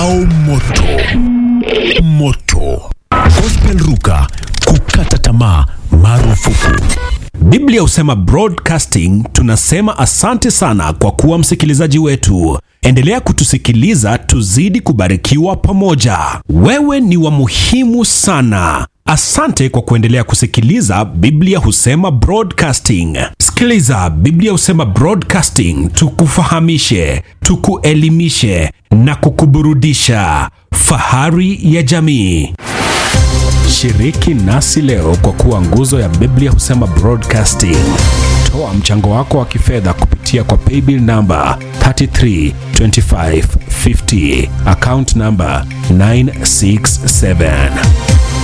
au moto moto gospel ruka kukata tamaa marufuku Biblia husema broadcasting, tunasema asante sana kwa kuwa msikilizaji wetu. Endelea kutusikiliza, tuzidi kubarikiwa pamoja. Wewe ni wa muhimu sana. Asante kwa kuendelea kusikiliza Biblia husema broadcasting. Sikiliza Biblia husema broadcasting, tukufahamishe, tukuelimishe na kukuburudisha. Fahari ya jamii. Shiriki nasi leo kwa kuwa nguzo ya Biblia husema broadcasting. Toa mchango wako wa kifedha kupitia kwa paybill namba 332550 account namba 967